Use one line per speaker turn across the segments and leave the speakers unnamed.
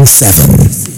seven seven.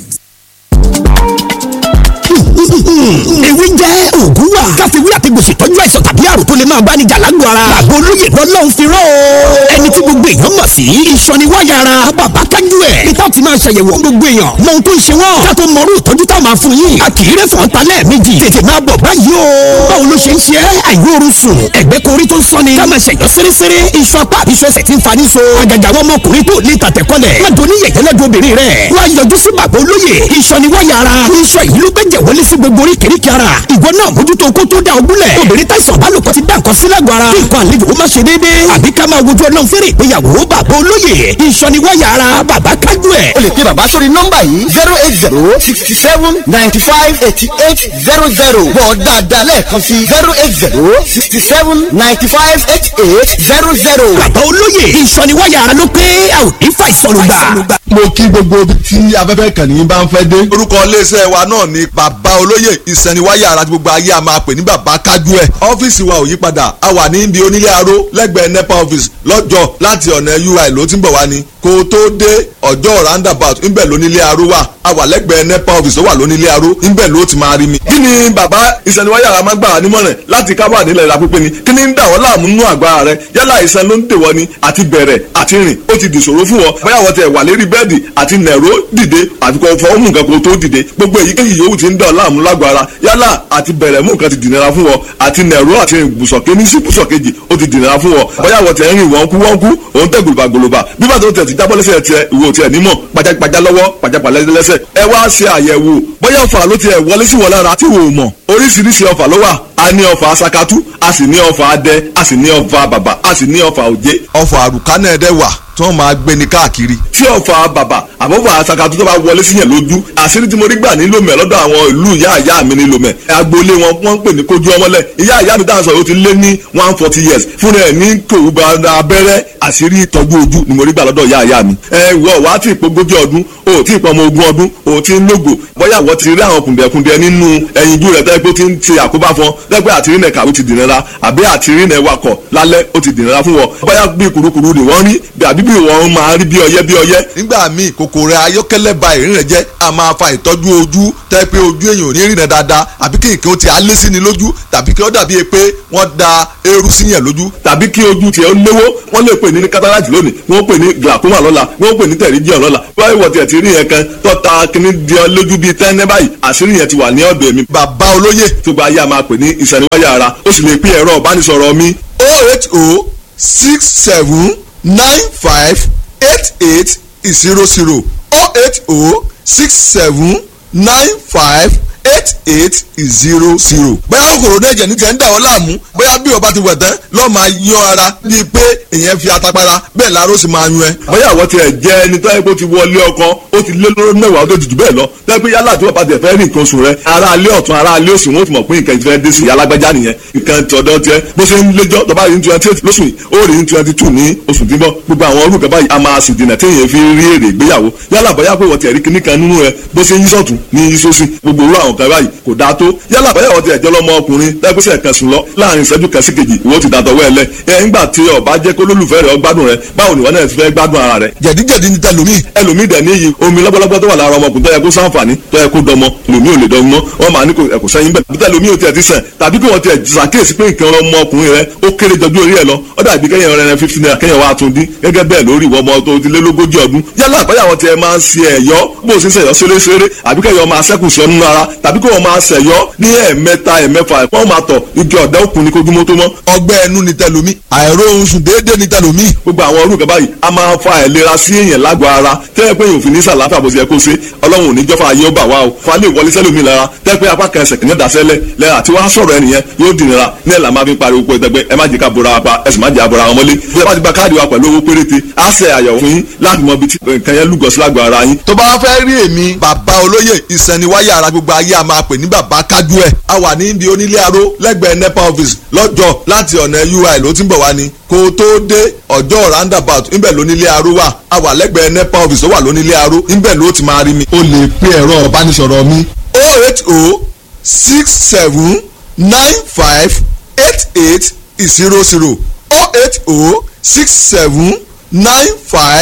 ewé jẹ́ òògùn wà. káfíwí àti gbèsè tọ́jú àìsàn tàbí àrùn tó lè máa bá ní jà lágbo ara. àgbo olóyè lọ́lọ́run fi rán o. ẹni tí gbogbo èèyàn mọ̀ sí. ìsọniwáyà ara bàbá kájú ẹ̀. ìtàn ti máa ṣàyẹ̀wò gbogbo èèyàn. mọ ohun tó ń ṣe wọ́n. ká tó mọrú ìtọ́jú tá a máa fún yín. a kì í rẹ̀ fọ́n ta lẹ́ẹ̀mejì. tètè máa bọ̀ báyìí o. báwo ló ṣe ń ṣe é? àìróorun sùn. ẹ̀gbẹ́ korí tó ń sọ́ni. ká máa ṣẹ̀yọ́ sérésére. iṣan apá àbí iṣan ẹsẹ̀ ti ń fa níṣo. àgàgà àwọn ọmọkùnrin tó lè tàtẹ̀kọ́lẹ̀. má doni yẹ̀yẹ́ lọ́dọ̀ obìnrin rẹ̀. wá yọjú sí bàbá olóyè. ìsọniwáyà ara. iṣan yìí ló gbẹ́jẹ̀ wọlé sí gbogbo oríkèéríkèé ara. ìwọ náà mójútó kó tó dá ogúnlẹ̀. obìnrin táìsàn bálòpọ̀ ti dá nǹkan sí lágbo ara. kí nǹkan àlejò ó má ṣe déédéé. àbí ká máa wojú ọlọ́run fẹ́rẹ̀ ìgbéyàwó bàbá olóyè. ìsọniwáyà ara bàbá kájú ẹ̀.
o lè pe bàbá sórí nọ́mbà yìí zero eight zero sixty seven ninety five eighty eight zero zero bọ̀ dáadáa lẹ́ẹ̀kan sí zero eight zero sixty seven ninety five eighty eight zero zero.
bàbá olóyè ìsọniwáyà ara ló pé a ò ní fàìsàn ló gbà.
mo kí gbogbo ibi tí afẹ́fẹ́ kàn ní bá ń fẹ́ dé.
orúkọ iléeṣẹ́ wa náà ni bàbá olóyè ìsẹ̀niwáyà ara tí gbogbo ayé a máa pè ní bàbá kájú ẹ̀. ọ́fíìsì wa ò yí padà a wà ní ibi onílé aró lẹ́gbẹ̀ẹ́ nepa office lọ́jọ́ láti ọ̀nà ui ló ti ń bọ̀ wá ni kó o tó dé ọjọ́ roundabout ńbẹ̀ lónílé aró wà a wà lẹ́gbẹ̀ẹ́ nepa office tó wà lónílé aró ńbẹ̀ ló ti máa rí mi. kí ni bàbá ìsẹ̀niwáyà ara máa gbà wá nímọ̀ràn láti kábà nílẹ̀ ìlà pípé ni kí ni ń dà wọ́n láàmú nínú àgbà rẹ yálà ìsẹ̀ ló ń tèwọ́ ni àti bẹ̀rẹ̀ àti rìn ó ti dìṣòro fún wọn bóyá wọ́n tẹ̀ wà lérí bẹ́ẹ̀dì àti nẹ̀ró dìde àti kò fọ́ mú nǹkan kó tó dìde gbogbo èyíkéyìí yòówù ti ń dà láàmú lágbára yálà àti bẹ̀rẹ̀ mú nǹkan ti dìnnira fún wọn àti nẹ̀ró àti ibùsọ̀ kéní sí ibùsọ̀ kejì ó ti dìnnira fún wọn bóyá wọ́n tẹ̀ ń rìn wọ́n kú wọ́n kú òun tẹ̀ gòlòbà gòlòbà bí bàtà ó tẹ̀ ti jábọ́ lẹ́sẹ̀ tiẹ̀ ìwò tiẹ̀ nímọ̀ pajápajá lọ́wọ́ pajápalẹ́ lẹ́sẹ̀ ẹ wá ṣe àyẹ̀wò bóyá ọ̀fà ló tiẹ̀ wọlé sí wọn lára tí wò ó mọ̀ oríṣiríṣi ọ̀fà ló wà a ní ọ̀fà sakatu a sì ní ọ̀fà adẹ a sì ní ọ̀fà bàbà a sì ní ọ̀fà òjé ọ̀fà àrùkánà ẹ̀dẹ̀ wà tí wọ́n máa gbé ní káàkiri. tí ọ̀fà bàbà àbọ̀fà sakatu tó bá wọlé síyàn lójú àṣírí tí mo rí gbà nílò mẹ́ lọ́dọ̀ àwọn ìlú ìyá ìyá mi nílò mẹ́ agboolé wọn wọ́n ń pè ní kojú ọmọlẹ̀ ìyá ìyá mi dáhùn sọ yóò ti lé ní one forty years fúnra ẹ̀ ní kòwúba abẹ́rẹ́ àṣírí ìtọ́jú ojú ni mo rí gbà lọ́dọ̀ ìyá ìyá mi. ẹ wọ wá tí ìpogójì ọdún o tí ìpọmọ ogún ọdún o tí ń lógo bóyá wọ́n ti rí àwọn kùndẹ̀kùndẹ̀ nínú ẹyinjú rẹ̀ tẹ́lẹ̀ pé ó ti ń ṣe àkóbá fún ọ lẹ́gbẹ́ àtìrí nẹ̀ kàwé ti dìnnira àbí àtìrí nẹ̀ wakọ̀ lálẹ́ ó ti dìnnira fún wọn bóyá bí kurukuru ni wọ́n rí àbí bí wọ́n máa rí bí ọyẹ́ bí ọyẹ́. nígbà míì kòkòrò ayọ́kẹ́lẹ́ ba ìrìn rẹ̀ jẹ́ a máa fa ìtọ́jú ojú tẹ́ pé ojú èèyàn ò ní rìnà dáadáa àbí kí nǹkan ti alé sí ni lójú tàbí kí ó dàbí pé wọ́n da eérú sí yẹn lójú tàbí kí ojú tiẹ̀ ó léwó wọ́n lè pè ní cataract lónìí wọ́n pè ní glaucoma lọ́la wọ́n pè ní pterygium lọ́la wọ́n wọ̀ tiẹ̀ ti rí yẹn kan tọ́ta kíní di ọ lójú bíi tẹ́ńẹ́ báyìí àṣírí yẹn ti wà ní ọ̀dọ̀ èmi bàbá olóyè tó gba ayé a máa pè ní ìsẹ̀niwáyà ara ó sì lè pín ẹ̀rọ ìbánisọ̀rọ̀ mi oh eight oh six seven nine five eight eight zero zero oh eight oh six seven nine five eight eight zero zero. bóyá kòkòrò náà jẹ̀ ní tiẹ̀ ń dà ọ́ láàmú bóyá bí ọba ti wẹ̀ tán lọ́ọ́ máa yan ara bíi pé èèyàn fi atapara bẹ́ẹ̀ láró sì máa yan ẹ. bóyá àwọn tiẹ̀ jẹ́ ẹni tó yẹ kó ti wọlé ọkọ ó ti lé lóró mẹ́wàá ó tó jù bẹ́ẹ̀ lọ lẹ́yìn pé yálà tí wọ́n bá tẹ̀ fẹ́ rí nǹkan oṣù rẹ ara alẹ́ ọ̀tún ara alẹ́ òsì wọn ó ti mọ̀ pé nǹkan ìfẹ́ dé sí i alágbájá nìyẹn nǹkan tọ̀dọ̀ tiẹ̀ bó ṣe ń léjọ́ tọ́ba rí ní twenty eight lóṣù yìí ó rí ní twenty two ní oṣù tí ń bọ̀ gbogbo àwọn orúkọ báyìí a máa sì dènà téèyàn fi rí èrè ìgbéyàwó yálà bóyá pé wọ́n ti ẹ̀rí kíní kan nínú rẹ bó ṣe ń yí sọ̀tún ní yí sósì gbogbo orú àwọn kan báyìí kò dáa tó yálà bóyá wọ́n ti ẹ̀jọ́ lọ́mọ ọkùnrin tẹ́gbẹ́sẹ̀ kan sùn lọ láàrin ìṣẹ́jú kan sí kejì ìwọ ti dàtọ̀ wẹ́ẹ̀lẹ̀ ẹ̀ ńgbà tí ó bá jẹ́ kó lólùfẹ́ rẹ̀ ó gbádùn rẹ̀ báwo ni wọ́n náà ti fẹ́ gbádùn ara rẹ̀. jẹ̀díjẹ̀dí ni tẹlomi ẹlòmíì dẹ̀ níyì omi lọ́gbọ́lọ́gbọ́ tó wà lára ọmọkùnrin tó yẹ kó sáǹfààní tó yẹ kó dọmọ lòmí ò lè dọmọ wọn máa ní kò ẹ̀kọ́ sẹ́yìn bẹ́ẹ̀ bí tẹlomi ò tiẹ̀ ti sàn tàbí kí wọ́n tiẹ̀ ṣàkíyèsí pé nǹkan ọmọkùnrin rẹ̀ ó kéré jọjú orí ẹ̀ lọ ó dàbí kẹ́yìn rẹ̀ fifty naira kẹ́yìn wa tún dín gẹ́gẹ́ bẹ́ẹ̀ lórí ìwọ ọmọ tó ti lé lógójì ọdún yálà àbáyà wọn tiẹ̀ máa ń ṣe ẹ̀yọ́ bó o ṣe ń ṣẹ̀yọ́ ṣeréṣeré àbí kẹ́yìn máa ṣẹ́kù sí ọ́nú ara tàbí kí wọ́n máa ṣẹ̀yọ́ ní ẹ̀ẹ̀mẹ́ta ẹ̀ẹ̀mẹ́fà wọ́n máa tọ̀ igi ọ̀dà òkun ní kójúmọ́ tó mọ́. ọgbẹ́ ẹnu ni tẹlomi àìróorun sùn déédéé ni tẹlomi. gbogbo àwọn orúkọ báyìí a máa fa àìlera sí èèyàn lágọ̀ọ́ ara tẹ́lẹ̀ pé èèyàn ò fi ní sàlàáfíà bó ṣe yẹ kó ṣe ọlọ́run ò ní jọ́fà ayé ó bà wá o fa lè wọlé sẹ́lómi lára tẹ́lẹ̀ pé apá kan ẹsẹ̀ kìíní dasẹ́lẹ̀ lẹ́yìn àti wàá sọ̀rọ̀ ẹnìyẹn yóò dìnnira ní ẹ̀ là máa fi pariwo pé ẹgbẹ́ ẹ má jẹ́ ká bora wa pa ẹ sì má jẹ́ àbora wọn mọ́lé bí ẹ bá ti gba káàdì wa pẹ̀lú owó péréte á ṣe àyẹ̀wò fún yín láti mọ ibi tí nǹkan yẹn lúgọ sí lágọ̀ọ́ ara yín. tó bá fẹ́ rí èmi bàbá olóyè ìsẹ̀niwáyà ara gbogbo ayé a máa pè ní bàbá kájú ẹ̀ a wà ní ibi onílé aró lẹ́gbẹ̀ẹ́ nepa office lọ́jọ́ láti ọ̀nà ui ló ti ń bọ̀ wá ni kó o tó dé ọjọ́ roundabout ńbẹ̀ lónílé aró wà a wà lẹ́gbẹ̀ẹ́ nepa office ó wà lónílé aró ńbẹ̀ ló ti máa rí mi.
o lè pe ẹ̀rọ ìbánisọ̀rọ̀ mi
oh eight oh six seven nine five eight eight zero zero oh eight oh six seven nine five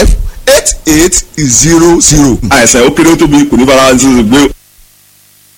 eight eight zero zero.
àìsàn ó kéré ó tóbi kò ní fara ṣe gbé